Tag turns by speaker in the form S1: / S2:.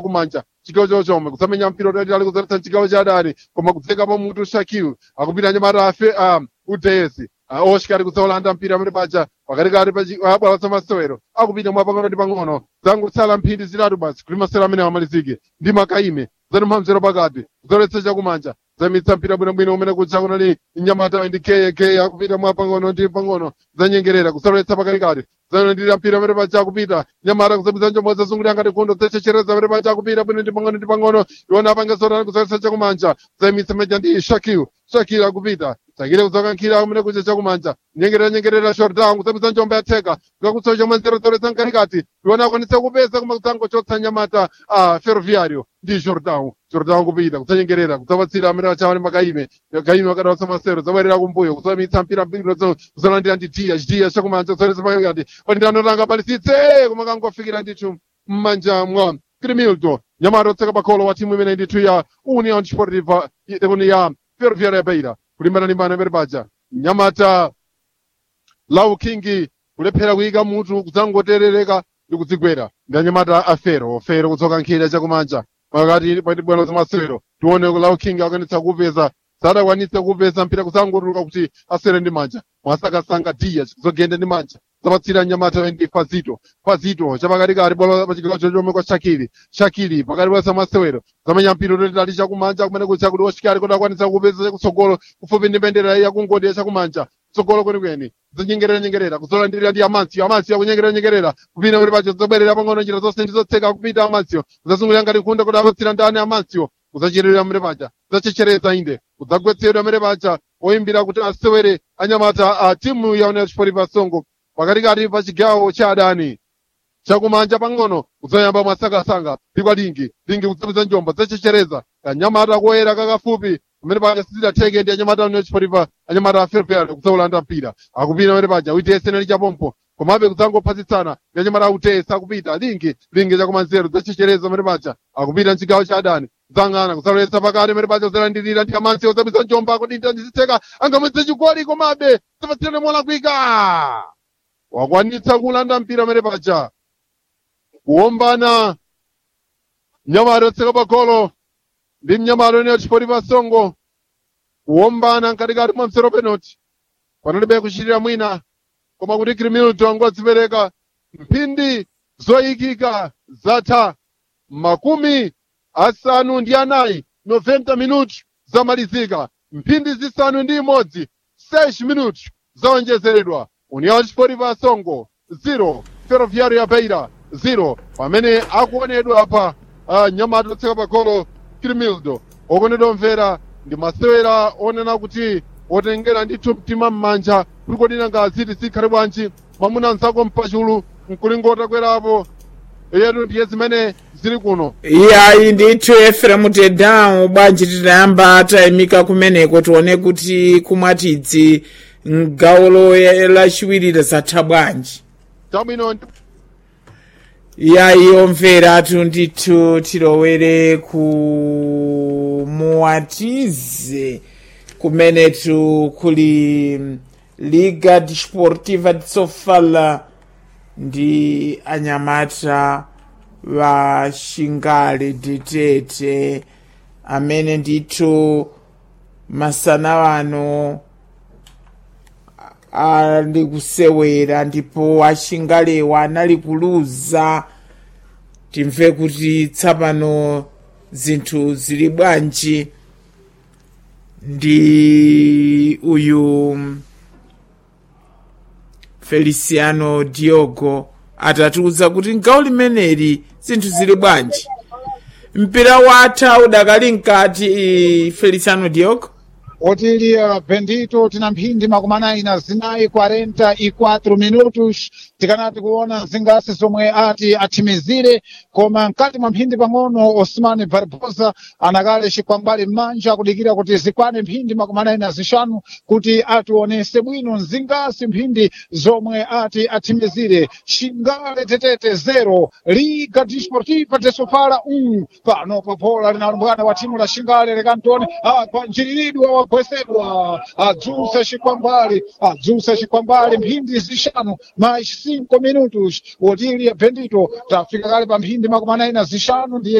S1: chakumanja chigawo chawo chomwe kusamenya mpira utalitali kuzaletsa chigawo cha adani koma kudzeka pa mutu shakiu akupita nyamata afe um, udesi uh, oshikati kudzaulanda mpira amene paja pakatikati pabwalo la masewero akupita mwapang'ono ndi pang'ono zangotsala mphindi zitatu basi kuti masewero amene amalizike ndi makaime zanimha mzero pakati kudzaletsa chakumanja zamitsa mpira bwinobwino umene kutcha kunali nyamata ndi kk akupita mwapang'ono ndi pang'ono zanyengerera kusaletsa pakatikati zanandira mpira amene paja akupita nyamata kuzabwiza njombo zazungulira ngati kundo zechechereza amene paja akupita bwino ndi pang'ono ndi pang'ono iwona apangesotani kusaletsa chakumanja zamitsa meja ndi shakil shakil akupita sakile kudzakankhira amene kucha chakumanja nyengerera nyengerera shordown kuzabwiza njombo yatheka kukakutsa chomwe nzerozeroza mkatikati iwona akwanitsa kupeza koma kudzangochotsa nyamata a ferroviario ndi jordan jordan kupita kudzanyengerera kudzapatsira amene achawane makaime kaime akadawatsa masero zabwerera kumbuyo kudzamitsa mpira mpira kuzalandira ndi tiya chitiya chakumanja kudzalesa pakati pandirano langa palisitse koma kangofikira ndithu m'manja mwa crimildo nyamata otseka pakholo wa timu imene ndithu ya union sportiva ikuni ya ferroviaria ya beira kulimbana limbana imene paja nyamata lau kingi kulephera kuyika mutu kudzangoterereka ndi kudzigwera ndi anyamata a fero fero kutsoka nkhira chakumanja pakati pati bwano zamasewero tione lau kingi akwanitsa kupeza sadakwanitse kupeza mpira kudzangotuluka kuti asere ndi manja mwasakasanga diya kuzogenda ndi manja zapatsira nyamata ndi fazito fazito chapakatikati bwalo pachigawo chomwe kwa shakili shakili pakati pa zamasewero zamenya mpira utalitali chakumanja kumene kutcha kuti oshikali kuti akwanitsa kupeza chakutsogolo kufupi ndi mbendera yakungodi ya chakumanja tsogolo kwenikweni zinyengerera nyengerera kuzolandirira ndi amansiyo amansiyo akunyengerera nyengerera kupita kuti pacho zobwerera pang'ono njira zonse ndi zotseka kupita amansiyo kuzasungulira ngati kunda kuti apatsira ndani amansiyo kuzachitirira mre paja kuzachechereza inde kudzagwetsedwa mre paja oyimbira kuti asewere anyamata a timu ya union sport pasongo pakatikati pa chigawo cha adani chakumanja pang'ono kudzayamba mwasakasanga pikwa lingi lingi kudzapeza njomba zachechereza kanyamata koyera kakafupi kumene paja sizidatheke ndi anyamata union sport anyamata a fairfair kudzaulanda mpira akupita mene paja uitesenali chapompo komabe kudzangophatidzana ndi anyamata autesa akupita lingi lingi chakumanzero zachechereza mene paja akupita mchigawo cha adani zang'ana kusalowetsa pakati mene paja uzalandirira ndi amansi uzapeza njomba kudinda ndizitseka angamwetse chigoli komabe zapatsirane molakwika wakwanitsa kulanda mpira mene paja kuombana mnyamata otseka pagolo ndi mnyamata ene chipoti pasongo kuombana mkatikati mwa msero penalty panalibe kuchitira mwina koma kuti crimilton angodzipereka mphindi zoyikika zatha makumi asanu ndi anayi 90 minuti zamalizika mphindi zisanu ndi imodzi 6 minuti zaonjezeredwa union sport pasongo 0 ferroviario ya beira 0 pamene akuonedwa apa uh, nyamata otseka pagolo crimildo okonedwa mvera ndi masewera onena kuti otengera ndithu mtima m'manja kuti kodina ngaziti zikhale bwanji mwamuna mzako mpachulu mkulingota kwerapo yetu ndiye zimene zili kuno
S2: iyayi ndithu efremu tedawu bwanji titayamba tayimika kumeneko tione kuti kumwatidzi mgawo lachiwiri zatha bwanji
S1: chabwino
S2: iyayi omvera atu ndithu tilowere ku muwatize kumenetu kuli liga desportiva de sofala ndi anyamata wa shingale ditete amene ndithu masana wano ali kusewera ndipo ashingalewa anali kuluza timve kuti tsapano zinthu zili bwanji ndi uyu feliciano diogo atatiuza kuti mgawo limeneli zinthu zili bwanji mpira watha udakali mkati feliciano diogo
S3: otilia bendito tina mphindi makumi anayi na zinayi 44 minutos tikanati kuona zingasi zomwe ati athimizire koma mkati mwa mphindi pang'ono osman barbosa anakale chikwambali m'manja kudikira kuti zikwane mphindi makumi anayi na zixanu kuti ationese bwino zingasi mphindi zomwe ati athimizire xingale tetete zero liga desportiva de sofala um pano popola linalumbwana wa timu la xingale lekantoni akwanjiriridwa wagwesedwa adzuse xikwambali adzuse xikwambali mphindi zixanu mais 5 minutos otilia bendito tafika kale pa mphindi makumi anayi na zixanu ndiye